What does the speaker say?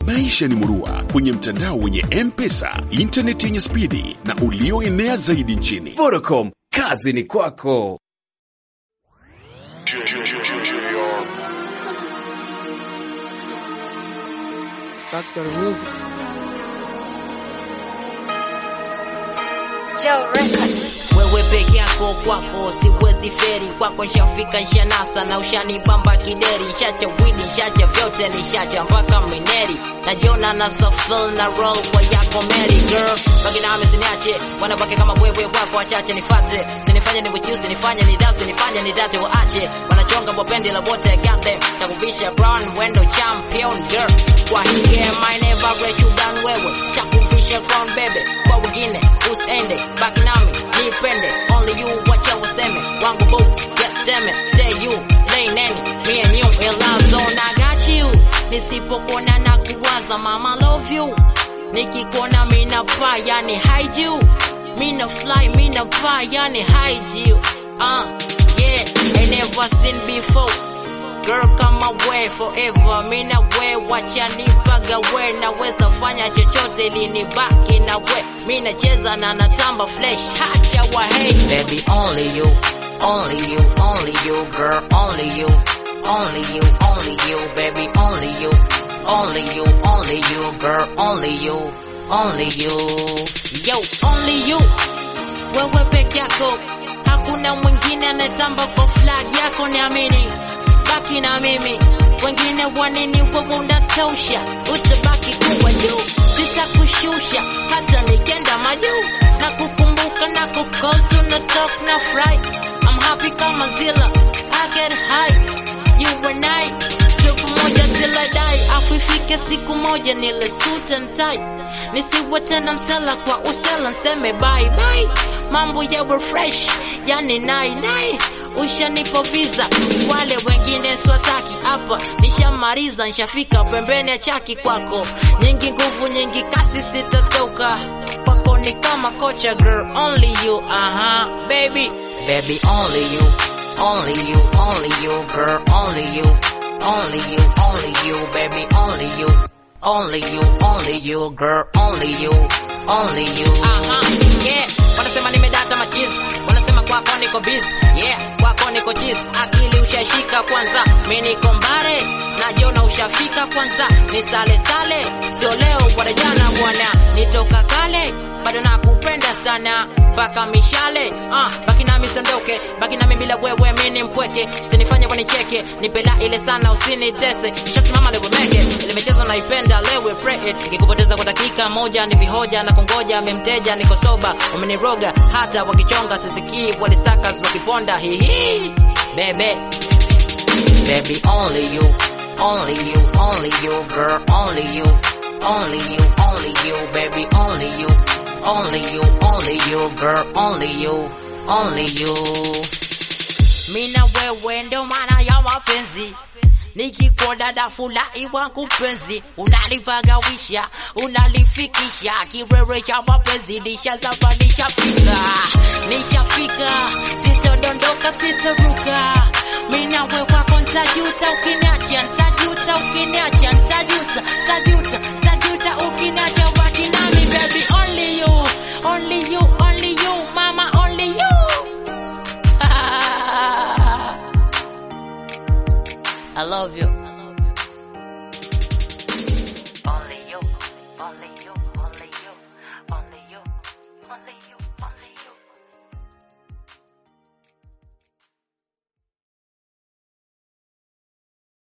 Maisha ni murua kwenye mtandao wenye M-Pesa, intaneti yenye spidi na ulioenea zaidi nchini. Vodacom, kazi ni kwako. Factory Music. Joe Record. wewe peke yako kwako siwezi feri kwako nshafika nshanasa na ushanibamba kideri nshacha widi nshacha vyote nishacha mpaka mineri najiona na safil na roll kwa yako meri girl baki nami siniache wanabaki kama wewe wako wachache nifate sinifanye ni wikiu sinifanye ni dau sinifanye ni date waache wanachonga wapendi la wote got them takuvisha brown wendo champion girl kwa hii game I never let you down wewe takuvisha crown baby kwa wengine usiende baki nami nipende only you wacha waseme wangu boo get them it say you lay nani me and you in love zone I got you nisipokuona na kuwaza mama love you nikikuona mina paa yani hide you mina fly mina paa yani hide you uh yeah I never seen before Girl come away forever mina we wacha nipaga we naweza fanya chochote linibaki na we mina cheza na natamba flesh hacha wa hey baby only you only you only you girl only you only you only you baby only you only you only you girl only you only you yo only you wewe peke yako hakuna mwingine anatamba kwa flag yako niamini baki na mimi wengine wanini wewe unatosha utabaki kuwa juu sitakushusha hata nikenda majuu na kukumbuka na kukol tunatok na fry I'm happy kama zila I get high you and I tuko moja till I die afu ifike siku moja nile suit and tie nisiwe tena msela kwa usela nseme bye bye mambo yawe fresh yani nai nai ushanipa visa wale wengine swataki hapa nishamaliza nshafika pembeni ya chaki kwako nyingi nguvu nyingi kasi sitatoka kwako ni kama kocha girl only you aha baby baby only you only you only you girl only you only you only you baby only you only you only you girl only you only you aha yeah wanasema nimedata machizi wanasema kwako niko busy yeah kwako niko cheese akili ushashika kwanza mi niko mbare najiona ushafika kwanza ni sale sale sio leo wala jana bwana nitoka kale bado nakupenda sana mpaka mishale uh, baki nami sondoke baki nami bila wewe mi ni mpweke sinifanye wanicheke nipela ile sana usinitese nishasimama lewe meke ile michezo naipenda lewe pray it nikikupoteza kwa dakika moja ni vihoja na kungoja mimteja niko soba umeniroga hata wakichonga sisikii walisakas wakiponda hihi bebe baby only you only you only you girl only you only you only you baby only you only you only you girl only you only you mina wewe ndo maana ya mapenzi nikikuona nafurahi wangu penzi unalipagawisha unalifikisha kiwewe cha mapenzi nishazama nishafika nishafika sitodondoka sitoruka mina we wako ntajuta ukiniacha ntajuta ukiniacha ntajuta ntajuta